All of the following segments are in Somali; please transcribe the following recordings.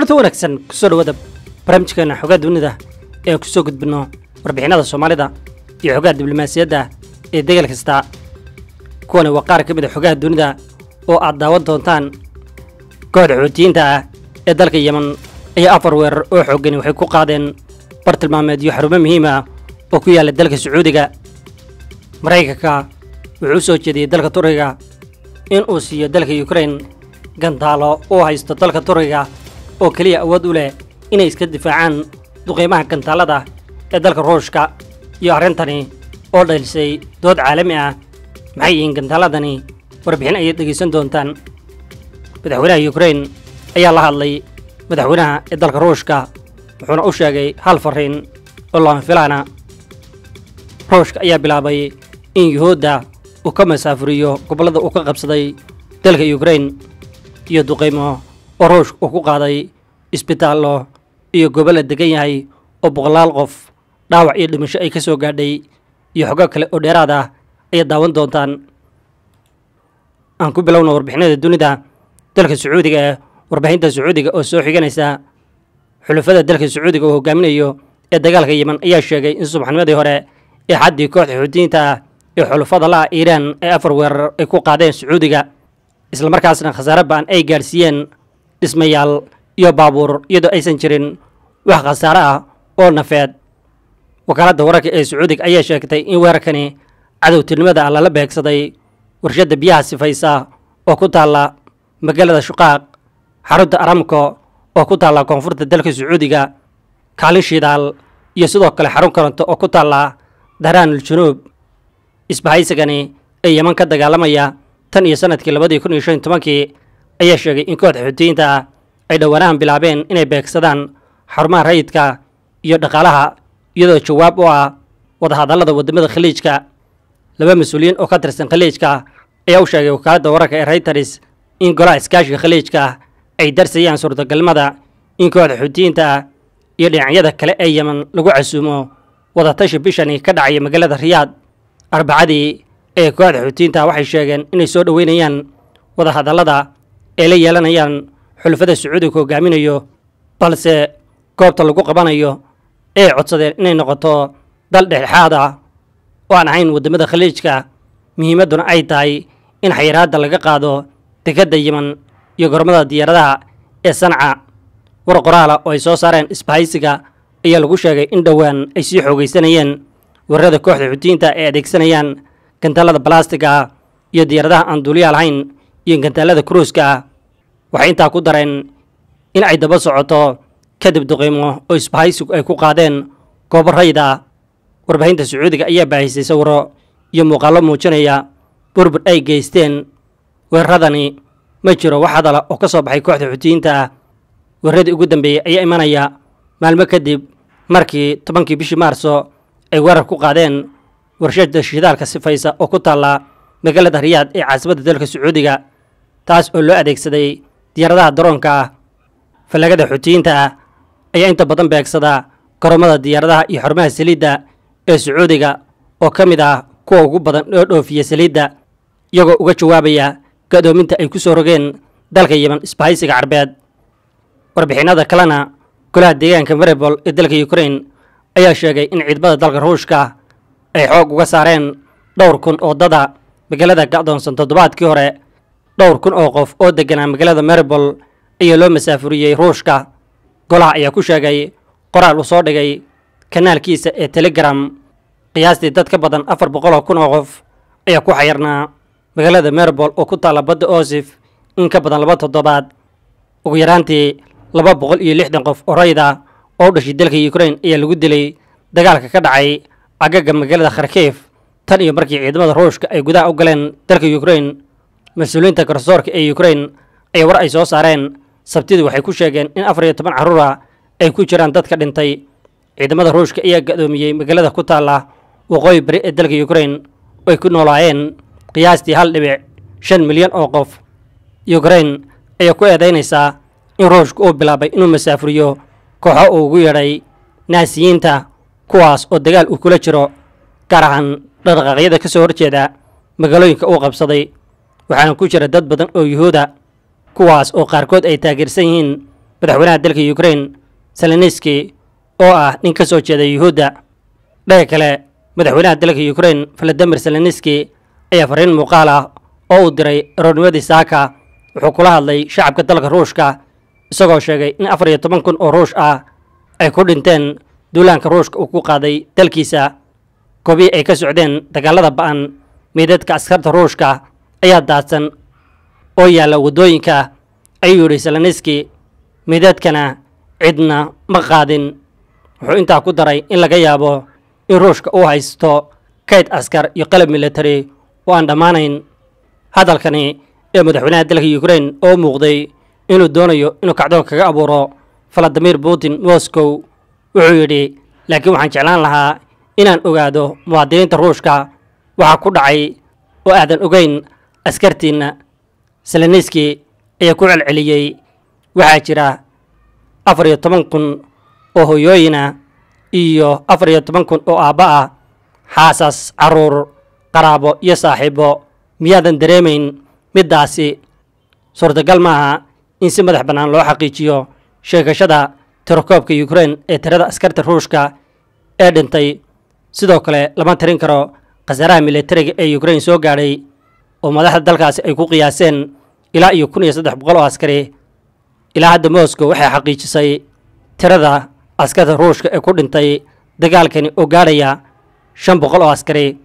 kulanti wanaagsan kusoo dhawaada barnaamijkeena xogaa dunida ee kusoo gudbino warbixinada soomaalida iyo xogaha diblomaasiyadda ee degal kasta kuwani waa qaar ka mid a xogaha dunida oo aad daawan doontaan kooxda xoutiyiinta ah ee dalka yeman ayaa afar weerar oo xoogani waxay ku qaadeen bartilmaameedyo xarumo muhiim ah oo ku yaalla dalka sacuudiga maraykanka wuxuu u soo jeediyey dalka turkiga in uu siiyo dalka yukrain gantaalo uu haysto dalka turkiga oo keliya awood u leh inay iska difaacaan duqeymaha gantaalada ee dalka ruushka iyo arrintani oo dhalisay dood caalami ah maxay yihiin gantaaladani warbixin ayaad dhegaysan doontaan madaxweynaha yukrain ayaa la hadlay madaxweynaha ee dalka ruushka wuxuuna u sheegay hal fariin oo lama filaana ruushka ayaa bilaabay in yuhuudda uu ka masaafuriyo gobollada uu ka qabsaday dalka yukrain iyo duqeymo oo ruushka uu ku qaaday isbitaallo iyo gobolla degan yahay oo boqolaal qof dhaawac iyo dhimasho ay ka soo gaadhay iyo xogo kale oo dheeraad ah ayaad daawan doontaan aan ku bilowna warbixinada dunida dalka sacuudiga ee warbixinta sacuudiga oo soo xiganaysa xulafada dalka sacuudiga oo hogaaminayo ee dagaalka yeman ayaa sheegay in subaxnimadii hore ee xaddii kooxda xuutiyiinta ah ee xulafada la ah iiraan ee afar weerar ay ku qaadeen sacuudiga islamarkaasna khasaare ba'an ay gaadhsiiyeen dhismayaal iyo baabuur iyadoo aysan jirin wax khasaare ah oo nafeed wakaaladda wararka ee sacuudiga ayaa sheegtay in weerarkani cadowtinimada ah lala beegsaday warshadda biyaha sifaysa oo ku taalla magaalada shuqaaq xarunta aramko oo ku taalla koonfurta dalka sacuudiga kaalin shidaal iyo sidoo kale xarun koronto oo ku taalla dahraanul junuub isbahaysigani ee yeman ka dagaalamaya tan iyo sanadkii labadii kun iyo shan iyo tobankii ayaa sheegay in kooxda xuutiyiinta ah ay dhowaanahan bilaabeen inay beegsadaan xarumaha rayidka iyo dhaqaalaha iyadoo jawaab u ah wadahadallada waddamada khaliijka laba mas-uuliyiin oo ka tirsan khaliijka ayaa u sheegay wakaaladda wararka ee rayters in golaha iskaashiga khaliijka ay darsayaan suurtagalnimada in kooxda xuutiyiinta ah iyo dhinacyada kale ee yeman lagu casuumo wadatashi bishani ka dhacaya magaalada riyaad arbacadii ee kooxda xuutiyiinta waxay sheegeen inay soo dhoweynayaan wadahadallada ay la yeelanayaan xulafada sacuudiga hogaaminayo balse goobta lagu qabanayo ay codsadeen inay noqoto dal dhexdhexaad ah oo aan ahayn waddamada khaliijka muhiimadduna ay tahay in xayiraadda laga qaado dekedda yeman iyo gormada diyaaradaha ee sanca war qoraala oo ay soo saareen isbahaysiga ayaa lagu sheegay in dhowaan ay sii xoogaysanayeen weerarada kooxda xuutiyiinta ay adeegsanayaan gantaalada balastiga ah iyo diyaaradaha aan duuliya lahayn iyo gantaalada kruuska ah waxay intaa ku dareen in ay daba socoto kadib duqeymo oo isbahaysigu ay ku qaadeen goobo rayid ah warbaahinta sacuudiga ayaa baahisay sawiro iyo muuqaallo muujinaya burbur ay geysteen weeraradani ma jiro wax hadala oo ka soo baxay kooxda xuutiyiinta ah weeraradii ugu dambeeyey ayaa imanaya maalmo kadib markii tobankii bishii maarso ay weerar ku qaadeen warshada shidaalka sifaysa oo ku taalla magaalada riyaad ee caasimadda dalka sacuudiga taas oo loo adeegsaday diyaaradaha daroonka ah fallagada xuutiyiinta ah ayaa inta badan beegsada garoomada diyaaradaha iyo xarumaha saliidda ee sacuudiga oo ka mid ah kuwa ugu badan oo dhoofiya saliidda iyagoo uga jawaabaya gadoominta ay ku soo rogeen dalka yeman isbahaysiga carbeed warbixinada kalena golaha deegaanka maribol ee dalka yukrain ayaa sheegay in ciidamada dalka ruushka ay xoog uga saareen dhowr kun oo dada magaalada gacdoonsan toddobaadkii hore dhowr kun oo qof oo degganaa magaalada maribol ayaa loo masaafuriyey ruushka golaha ayaa ku sheegay qoraal uu soo dhigay kanaalkiisa ee telegram qiyaastii dad ka badan afar boqol oo kun oo qof ayaa ku xayirnaa magaalada maribol oo ku taalla badda oosif in ka badan laba toddobaad ugu yaraantii laba boqol iyo lixdan qof oo rayid ah oo u dhashay dalka yukrain ayaa lagu dilay dagaalka ka dhacay agaga magaalada kharkiif tan iyo markii ciidamada ruushka ay gudaha u galeen dalka yukrain mas-uuliyiinta garsoorka ee yukrain ayaa war ay soo saareen sabtidii waxay ku sheegeen in afar iyo toban carruura ay ku jiraan dadka dhintay ciidamada ruushka ayaa gadoomiyey magaalada ku taalla waqooyi bari ee dalka yukrain oo ay ku noolaayeen qiyaastii hal dhibic shan milyan oo qof yukrain ayaa ku eedaynaysaa in ruushka uu bilaabay inuu masaafuriyo kooxo uu ugu yeedhay naasiyiinta kuwaas oo dagaal uu kula jiro gaar ahaan dhaqdhaqaaqyada ka soo horjeeda magaalooyinka uu qabsaday waxaana ku jira dad badan oo yuhuuda kuwaas oo qaarkood ay taageersan yihiin madaxweynaha dalka ukrain seleniski oo ah nin ka soo jeeda yuhuudda dhaga kale madaxweynaha dalka ukrain valadimir seleniski ayaa fariin muuqaal ah oo uu diray aroornimadii saaka wuxuu kula hadlay shacabka dalka ruushka isagoo sheegay in afar iyo toban kun oo ruush ah ay ku dhinteen duulaanka ruushka uu ku qaaday dalkiisa goobii ay ka socdeen dagaalada ba'an meydadka askarta ruushka ayaa daadsan oo yaalla waddooyinka ayuu yidhi seleniski meydadkana cidna ma qaadin wuxuu intaa ku daray in laga yaabo in ruushka uu haysto kayd askar iyo qalab military oo aan dhammaanayn hadalkani ee madaxweynaha dalka ukrain oo muuqday inuu doonayo inuu kacdo kaga abuuro valadimir putin moscow wuxuu yidhi laakiin waxaan jeclaan lahaa inaan ogaado muwaadiniinta ruushka waxaa ku dhacay oo aadan ogeyn askartiinna seleniski ayaa ku celceliyey waxaa jira afar iyo toban kun oo hoyooyina iyo afar iyo toban kun oo aabba ah xaasas carruur qaraabo iyo saaxiibo miyaadan dareemayn middaasi suurtagal maaha in si madax bannaan loo xaqiijiyo sheegashada tirakoobka ukrain ee tirada askarta ruushka ee dhintay sidoo kale lama tirin karo khasaaraha militariga ee ukrain soo gaadhay oo madaxda dalkaasi ay ku qiyaaseen ilaa iyo kun iyo saddex boqol oo askari ilaa hadda moscow waxay xaqiijisay tirada askarta ruushka ee ku dhintay dagaalkani oo gaadhaya shan boqol oo askari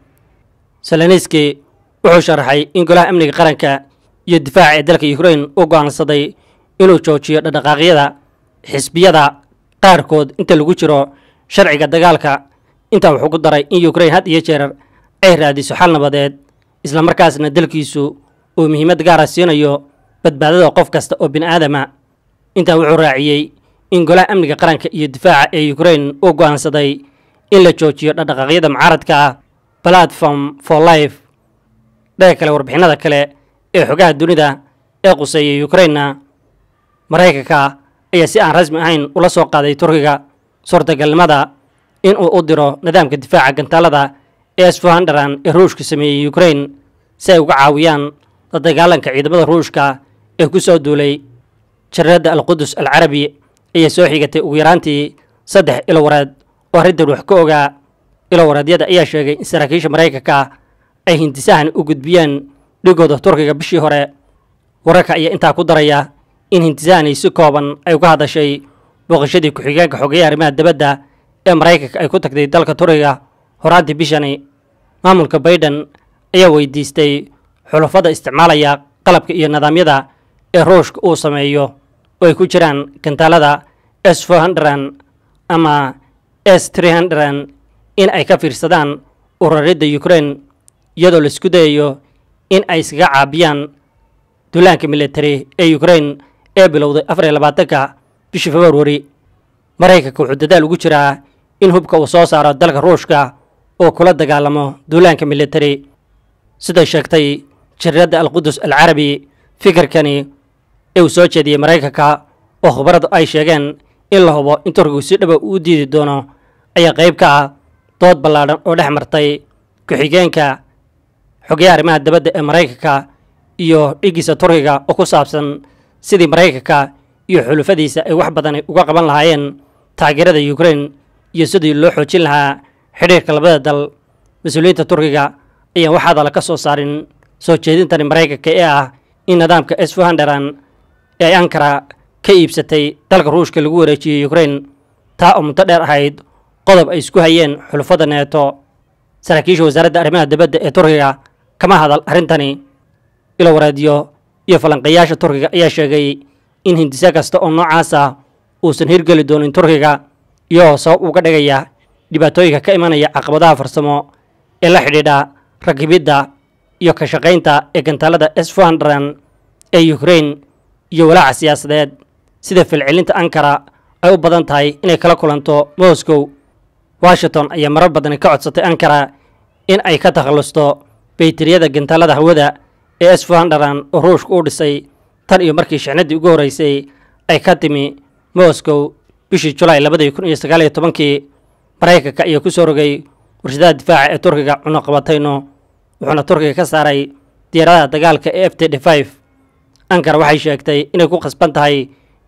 seleniski wuxuu sharaxay in golaha amniga qaranka iyo difaaca ee dalka ukrain u go'aansaday inuu joojiyo dhaqdhaqaaqyada xisbiyada qaarkood inta lagu jiro sharciga dagaalka intaa wuxuu ku daray in ukrain had iyo jeer ay raadiso xal nabadeed islamarkaasna dalkiisu uu muhiimad gaara siinayo badbaadada qof kasta oo bini aadama intaa wuxuu raaciyey in golaha amniga qaranka iyo difaaca ee ukrain uu go'aansaday in la joojiyo dhaqdhaqaaqyada mucaaradka ah platform for life dhaga kale warbixinada kale ee xogaha dunida ee quseeyay ukrainna maraykanka ayaa si aan rasmi ahayn ula soo qaaday turkiga suurtagalnimada in uu u diro nidaamka difaaca gantaalada ee sfohandaran ee ruushka sameeyey ukrain si ay uga caawiyaan la dagaalanka ciidamada ruushka ee ku soo duulay jariirada alqudus alcarabi ayaa soo xigatay ugu yaraantii saddex ilowareed oo arrintan wax ka ogaa ilowareedyada ayaa sheegay in saraakiisha maraykanka ay hindisahan u gudbiyeen dhigooda turkiga bishii hore wararka ayaa intaa ku daraya in hintisahani si kooban ay uga hadashay booqashadii ku-xigeenka xogeeya arrimaha dibadda ee maraykanka ay ku tagtay dalka turkiga horaantii bishani maamulka baiden ayaa weydiistay xulafada isticmaalaya qalabka iyo nidaamyada ee ruushka uu sameeyo oo ay ku jiraan gantaalada s fohundran ama s trehundran in ay ka fiirsadaan ururidda ukrain iyadoo laisku dayayo in ay iskaga caabiyaan duulaanka military ee ukrain ee bilowday afar iyo labaatanka bishii februari maraykanka wuxuu dadaal ugu jiraa in hubka uu soo saaro dalka ruushka oo kula dagaalamo duulaanka military siday sheegtay jariiradda alqudus alcarabi fikirkani ee uu soo jeediyey maraykanka oo khubaradu ay sheegeen in la hubo in turkigu si dhaba uu diidi doono ayaa qayb ka ah dood ballaadhan oo dhex martay ku-xigeenka xogeyaha arrimaha dabadda ee maraykanka iyo dhigiisa turkiga oo ku saabsan sidii maraykanka iyo xulufadiisa ay wax badan uga qaban lahaayeen taageerada ukrain iyo sidii loo xoojin lahaa xidhiirka labada dal mas-uuliyiinta turkiga ayaan wax hadala ka soo saarin soo jeedintani maraykanka ee ah in nidaamka s fohandaran ee ay ankara ka iibsatay dalka ruushka lagu wareejiyey ukrain taa oo muddo dheer ahayd qodob ay isku hayeen xulufada neeto saraakiisha wasaaradda arrimaha dibadda ee turkiga kama hadal arrintani ilo wareedyo iyo falanqayaasha turkiga ayaa sheegay in hindise kasta oo noocaas ah uusan hirgeli doonin turkiga iyagoo sabab uga dhigaya dhibaatooyinka ka imanaya caqabadaha farsamo ee la xidhiidha rakibidda iyo ka shaqaynta ee gantaalada s fohandran ee ukrain iyo walaaca siyaasadeed sida filcilinta ankara ay u badan tahay inay kala kulanto moscow washington ayaa marar badan ka codsatay ankara in ay ka takhallusto bayteriyada gantaalada hawada ee s fohandran oo ruushka u dhisay tan iyo markii shixnadii ugu horreysay ay ka timi moscow bishii julaay labadii kun iyo sagaal iyo tobankii maraykanka ayaa ku soo rogay warshadaha difaaca ee turkiga cunuqabatayno wuxuuna turkiga ka saaray diyaaradaha dagaalka ee f t d five ankara waxay sheegtay inay ku khasban tahay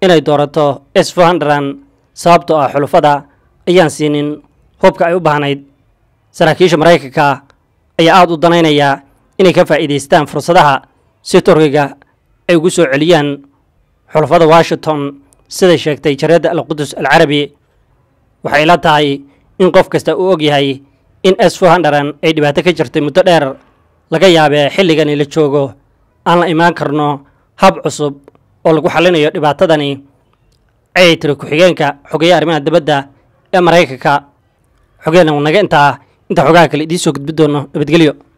inay doorato s fohandran sababtoo ah xulufada ayaan siinin hubka ay u baahnayd saraakiisha maraykanka ayaa aada u danaynaya inay ka faa'iidaystaan fursadaha si turkiga ay ugu soo celiyaan xulafada washington siday sheegtay jareedda alqudus alcarabi waxay la tahay in qof kasta uu og yahay in s fohandran ay dhibaato ka jirtay muddo dheer laga yaabee xilligani la joogo aan la imaan karno hab cusub oo lagu xallinayo dhibaatadani ayay tiri ku-xigeenka xogeeya arrimaha dibadda ee maraykanka xogeenna naga intaa inta xogaha kale idiin soo gudbi doono nabadgelyo